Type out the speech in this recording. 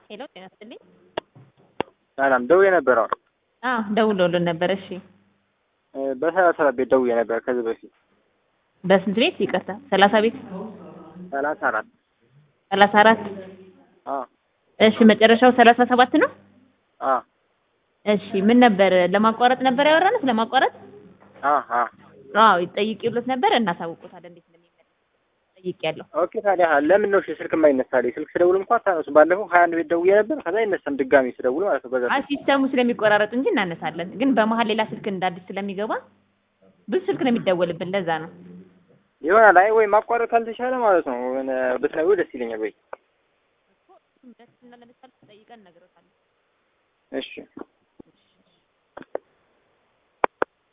ሄሎ ጤና ይስጥልኝ። ሰላም ደውዬ ነበር። አሁን አዎ ደውለውልን ነበር። እሺ በሰላሳ አራት ቤት ደውዬ ነበር ከዚህ በፊት በስንት ቤት ይቅርታ? ሰላሳ ቤት ሰላሳ አራት ሰላሳ አራት አዎ እሺ መጨረሻው ሰላሳ ሰባት ነው። አዎ እሺ ምን ነበር ለማቋረጥ ነበር ያወራነው? ስለማቋረጥ አዎ አዎ አዎ ይጠይቂውለት ነበር። እናሳውቆታለን እንዴት እንደሚመለስ ጠይቄያለሁ። ኦኬ ታዲያ ለምን ነው እሺ ስልክ የማይነሳልኝ? ስልክ ስደውል እንኳን አታነሱ። ባለፈው ሀያ አንድ ቤት ደውዬ ነበር ከዛ አይነሳም ድጋሚ ስደውል ማለት ነው። በዛ አይ ሲስተሙ ስለሚቆራረጥ እንጂ እናነሳለን። ግን በመሀል ሌላ ስልክ እንደ አዲስ ስለሚገባ ብዙ ስልክ ነው የሚደወልብን። ለዛ ነው ይሆናል። አይ ወይ ማቋረጥ ካልተቻለ ማለት ነው የሆነ ብትነግሩ ደስ ይለኛል። ወይ ደስ እና ለምሳሌ ጠይቀን እነግሮታለን። እሺ